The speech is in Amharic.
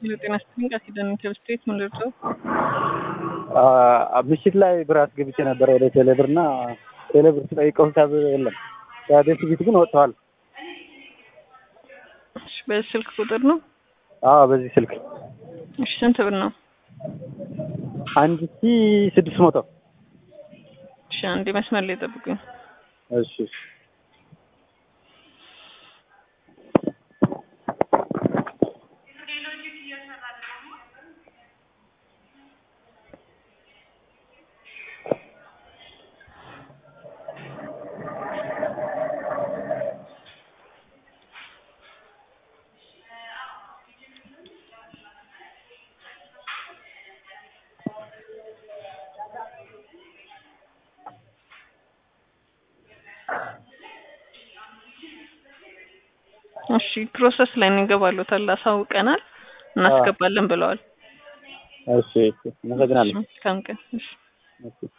ጤና ይስጥልኝ ቃል ኪዳን ኢንተርስቴት ምን ልርዳው? ምሽት ላይ ብር አስገብቼ ነበረ ወደ ቴሌብር እና ቴሌብር ስጠይቀው ሂሳብ የለም። ከቤት ፊት ግን ወጥተዋል። እሺ፣ በዚህ ስልክ ቁጥር ነው? አዎ በዚህ ስልክ እሺ፣ ስንት ብር ነው? አንድ ሺ ስድስት መቶ እሺ፣ አንዴ መስመር ላይ ጠብቁኝ። እሺ እሺ። እሺ ፕሮሰስ ላይ እንገባሉታል። አሳውቀናል፣ እናስገባለን ብለዋል። እሺ እሺ። አመሰግናለሁ። መልካም ቀን። እሺ እሺ